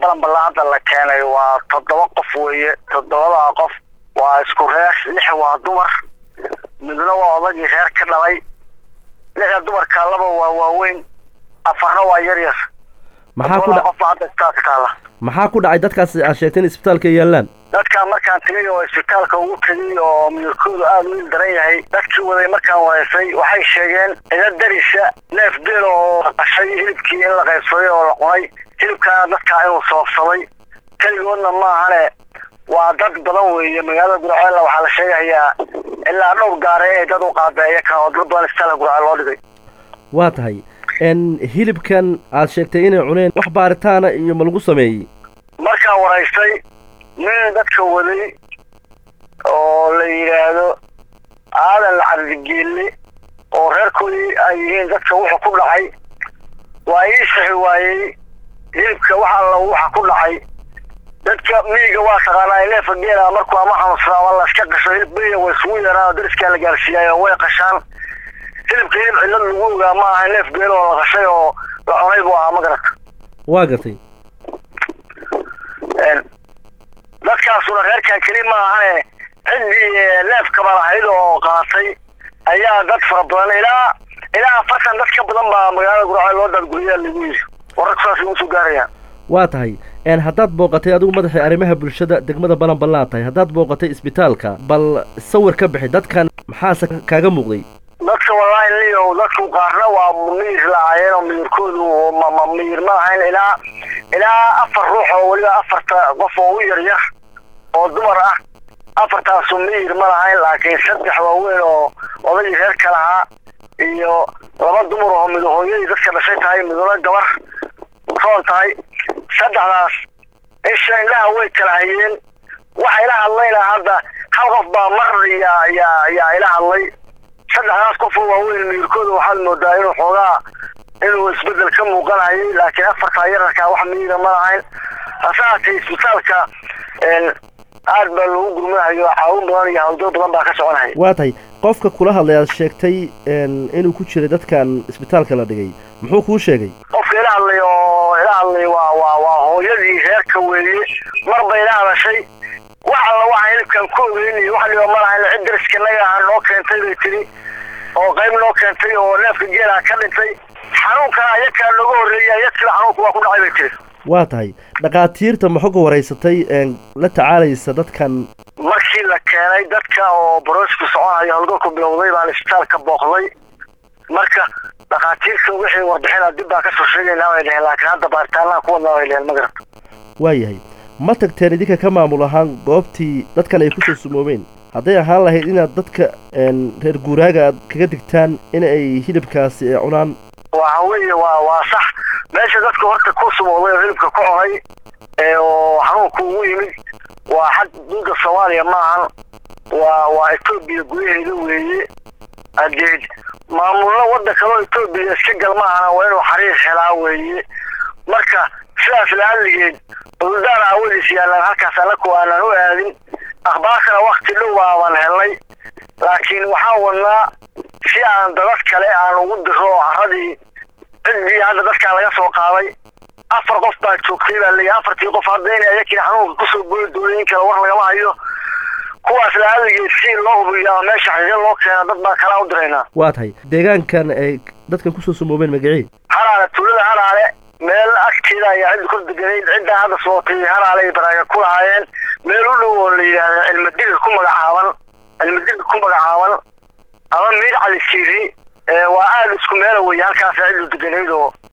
balanbalaa hadda la keenay waa toddoba qof weeye toddobadaa qof waa isku reer lix waa dumar midna waa odagii reer ka dhalay lixda dumarka laba waa waaweyn afarna waa yar yar maxaa ku toddobadaa dha qof baa hadda isbitaalka taalla maxaa ku dhacay dadkaas aad sheegtay in isbitaalka ay yaallaan dadkaan markaan tegay oo isbitaalka ugu tegay oo midabkoodu aada u il daran yahay dadkii waday markaan wareysay waxay sheegeen ida darisa neef geel oo qashay hilibkii in la qaybsaday oo la cunay hilibkaana dadkaa inuu sababsaday keligoodna maahane waa dad badan weeye magaalada gurceella waxaa la sheegayaa ilaa dhowr gaare ee dad u qaabeeya kan oo dad badan isbitaalka gurceel loo dhigay waa tahay n hilibkan aad sheegtay inay cuneen wax baaritaana iyo ma lagu sameeyey markaan waraystay nin dadka waday oo la yidhaahdo aadan cabdigeelle oo reerkoodii ay yihiin dadka wuxuu ku dhacay waa ii sixi waayey hilibka waxa alla waxa ku dhacay dadka miyiga waa taqaanaa neefa geela markuu ama xanuunsadaa ama la iska qasho hilib beriya way isugu yaraan oo dariskaa la gaarsiiyaayo way qashaan hilibka hilib cillad lagu ogaa ma aha neef geel oo la qashay oo la cunay buu ahaa ma garata waa gartay Een, dadkaasuna reerkan keli ma ahane ciddii eh, neefkaba lahayd oo qaatay ayaa dad fara badan ilaa ilaa afartan dad ka badan baa magaalada gurceel loo daadguriyaa lagu yidhi wararku saasay usoo gaarayaan waa tahay n haddaad booqatay adigu madaxii arrimaha bulshada degmada balanballaan tahay haddaad booqatay isbitaalka bal sawir ka bixi dadkan maxaase kaaga muuqday dadka wallaahi liyow dadku qaarna waa miyir lahaayeen oo miyirkoodu ma ma miyir ma lahayn ilaa ilaa afar ruux oo weliba afarta qof oo u yar yar oo dumar ah afartaasu miyir ma lahayn laakiin saddex waaweyn oo odagii reerka lahaa iyo laba dumar oo mid hooyadii dadka dhashay tahay miduna gabar roon tahay saddexdaas isha indhaha way kala hayeen waxa ila hadlayna hadda hal qof baa mar yaa yaa yaa ila hadlay saddexdaas qof oo waaweyn miyirkooda waxaad moodaa inuu xoogaa inuu isbedel ka muuqanayay laakiin afartaa yararkaa wax miyira ma lahayn hase haatee isbitaalka een, aad baa loogu gurmanayo caawin badan iyo hawdo badan baa ka soconaya waa tahay qofka kula hadlay aad sheegtay n inuu ku jiray dadkan isbitaalka la dhigay muxuu kuu sheegay qofka ila hadlay oo ila hadlay waa waa waa hooyadii reerka weeye marba ila hadashay wax alla waxa hilibkan ku ogeyn iyo wax dhiba ma lahayn cid dariskanaga ah noo keentay bay tiri oo qayb noo keentay oo neefka geelaha ka dhintay xanuunkana ayakaa nooga horreeyay ayadkiiba xanuunku waa ku dhacay bay tiri waa tahay dhakhaatiirta maxoga waraysatay n la tacaalaysa dadkan markii la keenay dadka oo baroosku soconayo howlgalku bilowday baan isbitaalka booqday marka dhakhaatiirta wixii warbixina dib baan kasoo sheegaynaa bay dheheen laakiin hadda baaritaanaha ku wadnaa bay dheheen ma garata waa yahay ma tagteen idinka ka maamul ahaan goobtii dadkan ay kusoo sumoobeen hadday ahaan lahayd inaad dadka n reer guuraaga aad kaga digtaan in ay hilibkaasi ay cunaan waxa weeye waa waa sax meesha dadka horta ku sumooday oo hilibka ku cunay ee oo xanuunku ugu yimid waa xag duuda soomaaliya ma ahan waa waa etoobiya gudaheeda weeye hadeed maamullo wadda kaloo etoobiya iska gal ma ahana waa inuu xariir helaa weeye marka sidaas la'alligeed cudurdaar aawadiis yaallaan halkaas anaku aanan u aadin akhbaarkana wakti dhow baaban helnay laakiin waxaan wadnaa si aan dadad kale aan ugu diro oo carradii ciddii hadda dadkaa laga soo qaaday afar qof baa joogtay baa leeyahay afartii qof hadda inay ayakii xanuunka kusoo boodi doonay in kale war lagama hayo kuwaas la'alligeed si loo hubiyo ama meesha xaqiiqo loo keena dad baa kalaa u diraynaa waa tahay deegaankan ay dadkan kusoo sumoobeen magacii halaale tuulada halaale meel agteeda ayaa cid kor deganayd ciddaa hadda sootay halaale ay baraaga ku lahaayeen meel u dhow oo la yidhaahdo cilmidiga ku magacaaban cilmidiga ku magacaaban ama miir cali siiri waa aada isku meela weeye halkaasa ciddu deganayd oo